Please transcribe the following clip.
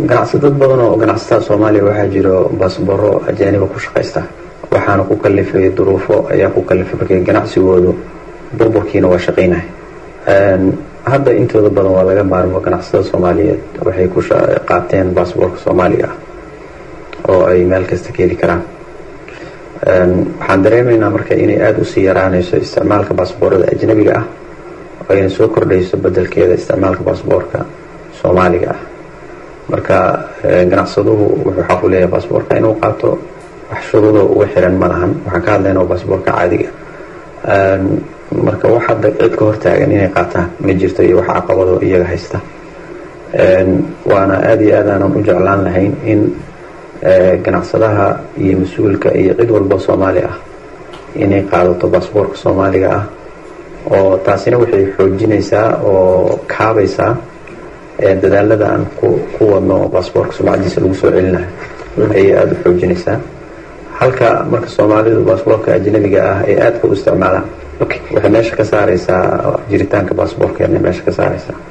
ganacsadad badan oo ganacsatada soomaaliya waxaa jiro baasboro ajaaniba ku shaqaysta waxaana ku kalifay duruufo ayaa ku kalifay markay ganacsigoodu burburkiina waa shaqaynaya hadda intooda badan waa laga maarmo ganacsatada soomaaliyeed waxay ku qaateen baasboorka soomaaliga ah oo ay meel kasta ka heli karaan waxaan dareemaynaa marka inay aada usii yaraanayso isticmaalka baasboorada ajnabiga ah oo ayna soo kordhayso bedelkeeda isticmaalka baasboorka soomaaliga ah marka ganacsaduhu wuxuu xaq u leeyahay baasboorka inuu qaato wax shuruudo uga xiran ma lahan waxaan ka hadlaynaa baasboorka caadiga marka wax hadda cid ka hortaagan inay qaataan ma jirto iyo wax caqabado iyaga haysta waana aada iyo aad aanan u jeclaan lahayn in ganacsadaha iyo mas-uulka iyo cid walba soomaali ah inay qaadato baasboorka soomaaliga ah oo taasina waxay xoojinaysaa oo kaabaysaa dadaalada aan ku wadno baasboorka sumcadiisa lagu soo celinayo ayay aada u xoojinaysaa halka marka soomaalidu baasboorka ajnabiga ah ay aadka u isticmaalaan waxay meesha ka saaraysaa jiritaanka baasboorkeena meesha ka saaraysaa